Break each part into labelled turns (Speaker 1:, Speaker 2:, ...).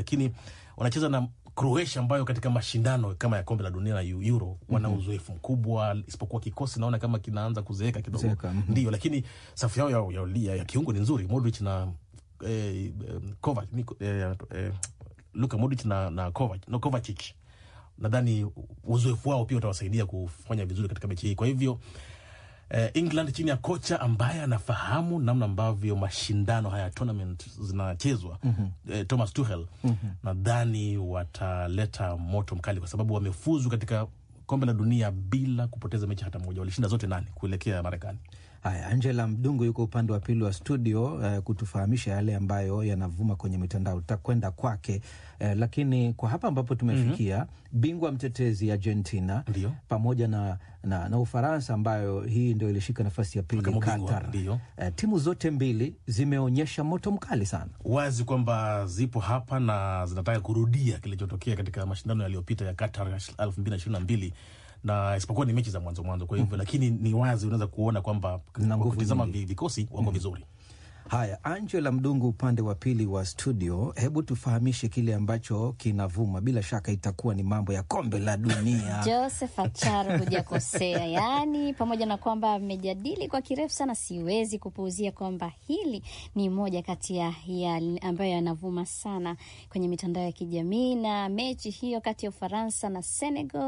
Speaker 1: lakini wanacheza na Croatia ambayo katika mashindano kama ya kombe la dunia na Euro wana uzoefu mkubwa, isipokuwa kikosi naona kama kinaanza kuzeeka kidogo,
Speaker 2: Kuzeeka, mhm.
Speaker 1: ndio, lakini safu yao ya, ya, ya, ya kiungo ni nzuri, Modric na eh, eh, Kovac, ni, eh, eh, Luka Modric na, na Kovac, no, Kovacic nadhani uzoefu wao pia utawasaidia kufanya vizuri katika mechi hii. Kwa hivyo eh, England chini ya kocha ambaye anafahamu namna ambavyo mashindano haya tournament zinachezwa eh, Thomas Tuchel nadhani wataleta moto mkali, kwa sababu wamefuzu katika kombe la dunia bila kupoteza mechi hata moja. Walishinda zote nane kuelekea Marekani.
Speaker 2: Haya, Angela Mdungu yuko upande wa pili wa studio eh, kutufahamisha yale ambayo yanavuma kwenye mitandao. Tutakwenda kwake eh, lakini kwa hapa ambapo tumefikia, bingwa mtetezi Argentina
Speaker 1: Ndio.
Speaker 2: pamoja na, na, na Ufaransa ambayo hii ndio ilishika nafasi ya pili
Speaker 1: Kama bingwa,
Speaker 2: Qatar.
Speaker 1: ndio.
Speaker 2: Eh, timu zote mbili zimeonyesha moto mkali sana.
Speaker 1: wazi kwamba zipo hapa na zinataka kurudia kilichotokea katika mashindano yaliyopita ya Qatar elfu mbili na ishirini na mbili na isipokuwa ni mechi za mwanzo mwanzo, kwa hivyo lakini ni wazi unaweza kuona kwamba
Speaker 2: Zina
Speaker 1: kwa
Speaker 2: nguvu
Speaker 1: kutizama
Speaker 2: nyingi.
Speaker 1: vi- vikosi wako vizuri.
Speaker 2: Haya, Angela Mdungu upande wa pili wa studio, hebu tufahamishe kile ambacho kinavuma. Bila shaka itakuwa ni mambo ya kombe la dunia.
Speaker 3: Joseph Acharo, hujakosea. Yaani, pamoja na kwamba amejadili kwa kirefu sana, siwezi kupuuzia kwamba hili ni moja kati ya, ya ambayo yanavuma sana kwenye mitandao ya kijamii, na mechi hiyo kati ya Ufaransa na Senegal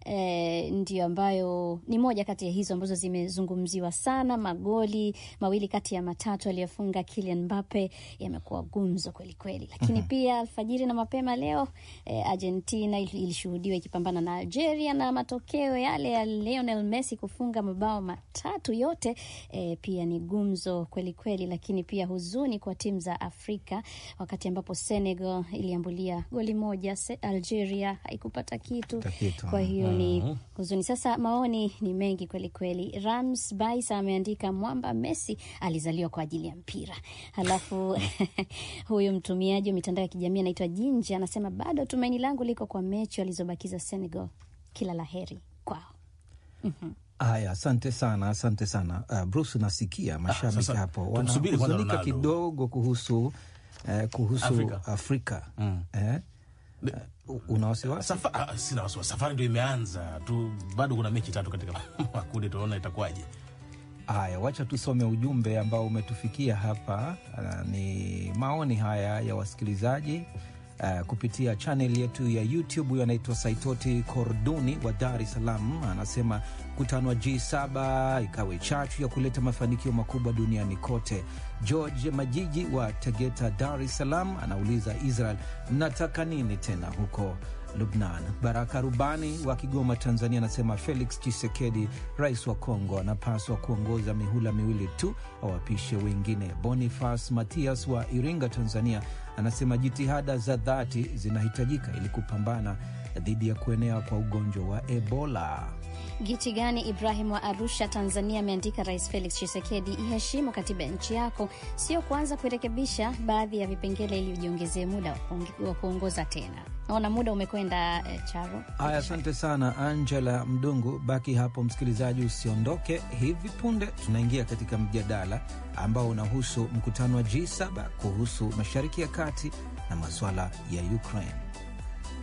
Speaker 3: eh, ndio ambayo ni moja kati ya hizo ambazo zimezungumziwa sana. Magoli mawili kati ya matatu aliyofunga Kylian Mbappe yamekuwa gumzo kweli kweli, lakini pia alfajiri na mapema leo eh, Argentina il- ilishuhudiwa ikipambana na Algeria na matokeo yale ya Lionel Messi kufunga mabao matatu yote eh, pia ni gumzo kweli kweli, lakini pia huzuni kwa timu za Afrika wakati ambapo Senegal iliambulia goli moja, Se- Algeria haikupata kitu,
Speaker 2: Kupata kitu,
Speaker 3: kwa hiyo ni huzuni. Sasa maoni ni mengi kweli kweli. Rams Baisa ameandika mwamba Messi alizaliwa kwa ajili ya mpira. Halafu huyu mtumiaji wa mitandao ya kijamii anaitwa Jinja anasema bado tumaini langu liko kwa mechi walizobakiza Senegal. Kila la heri kwao.
Speaker 2: Haya, asante sana, asante sana uh, Bruce. Nasikia mashabiki
Speaker 1: sasa
Speaker 2: hapo
Speaker 1: tumsubiri kwanza
Speaker 2: wanahuzunika
Speaker 1: Ronaldo.
Speaker 2: kidogo kuhusu eh, kuhusu
Speaker 1: Afrika.
Speaker 2: Afrika, Eh? Uh, una wasiwasi?
Speaker 1: Safa, ah, sina wasiwasi, safari ndio imeanza tu, bado kuna mechi tatu katika makundi, tunaona itakuwaje.
Speaker 2: Haya, wacha tusome ujumbe ambao umetufikia hapa. Uh, ni maoni haya ya wasikilizaji uh, kupitia chanel yetu ya YouTube. Huyo anaitwa Saitoti Korduni wa Dar es Salaam, anasema mkutano wa G7 ikawe chachu ya kuleta mafanikio makubwa duniani kote. George Majiji wa Tegeta, Dar es Salaam, anauliza Israel, mnataka nini tena huko Lubnan. Baraka Rubani wa Kigoma, Tanzania, anasema Felix Chisekedi, rais wa Kongo, anapaswa kuongoza mihula miwili tu, awapishe wengine. Bonifas Matias wa Iringa, Tanzania, anasema jitihada za dhati zinahitajika ili kupambana dhidi ya kuenea kwa ugonjwa wa Ebola.
Speaker 3: Giti gani Ibrahim wa Arusha, Tanzania ameandika Rais Felix Tshisekedi, iheshimu katiba ya nchi yako, sio kuanza kurekebisha baadhi ya vipengele ili ujiongezee muda wa kuonge- wa kuongoza tena. Naona muda umekwenda eh, Charo.
Speaker 2: Haya, asante sana Angela Mdungu. Baki hapo msikilizaji, usiondoke. Hivi punde tunaingia katika mjadala ambao unahusu mkutano wa G7 kuhusu Mashariki ya Kati na masuala ya Ukraine.